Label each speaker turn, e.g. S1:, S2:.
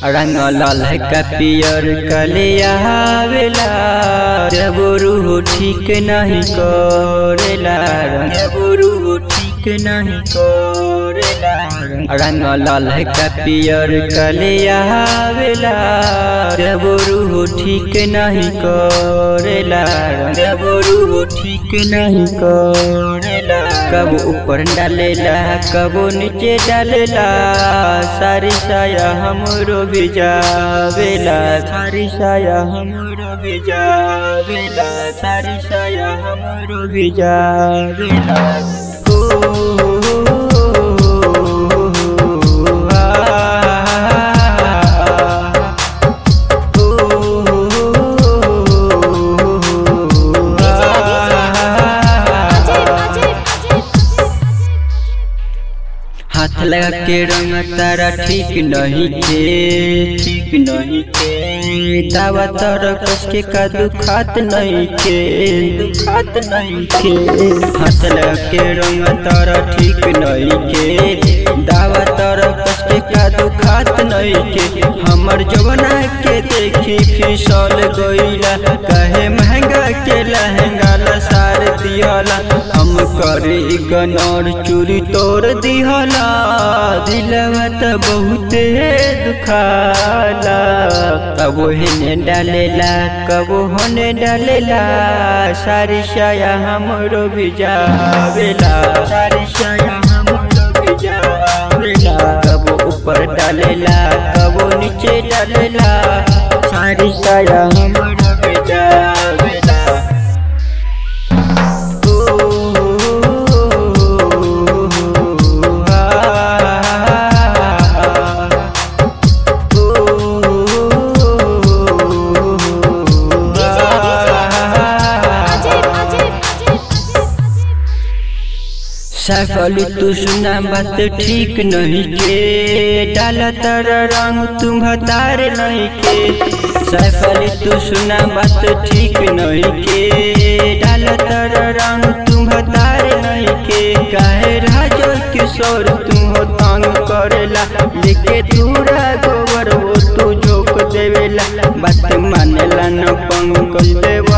S1: रंग ललका पियर कलियावेला जब रूह ठीक नहीं करेला जब रूह ठीक नहीं करेला रंग ललका पियर कलियावेला जब रूह ठीक नहीं करेला जब रूह ठीक नहीं करेला कब ऊपर डालेला कब नीचे डालेला सारी साया हमरो भिजावेला सारी साया हमरो भिजावेला सारी साया हमरो भिजावेला ओ, आ, हाथ लगा के रंग तारा ठीक नहीं के ठीक नहीं के दावा तारा कस के का दुखात नहीं के दुखात नहीं के हाथ लगा के रंग तारा ठीक नहीं के दावा तारा कस के का दुखात नहीं के हमर जवना के देखी फिसल गईला कहे महंगा के लहंगा लसार दियाला हम करे गनर चूरी तोड़ दिहला दिलवा त बहुते दुखाला कबो हेने डालेला कबो होने डालेला सारी साया हमरो भिजावेला सारी साया हमरो भिजावेला कबो ऊपर डालेला कबो नीचे डालेला सारी साया हमरो भिजावेला सफल तू सुना बात ठीक नहीं के डाला तर रंग तुम भतार नहीं के सफल तू सुना बात ठीक नहीं के डाला तर रंग तुम भतार नहीं के काहे राजो किशोर तुम हो तंग करेला लेके दूरा गोबर वो तू झोंक देवेला बात मानेला न पंकज देव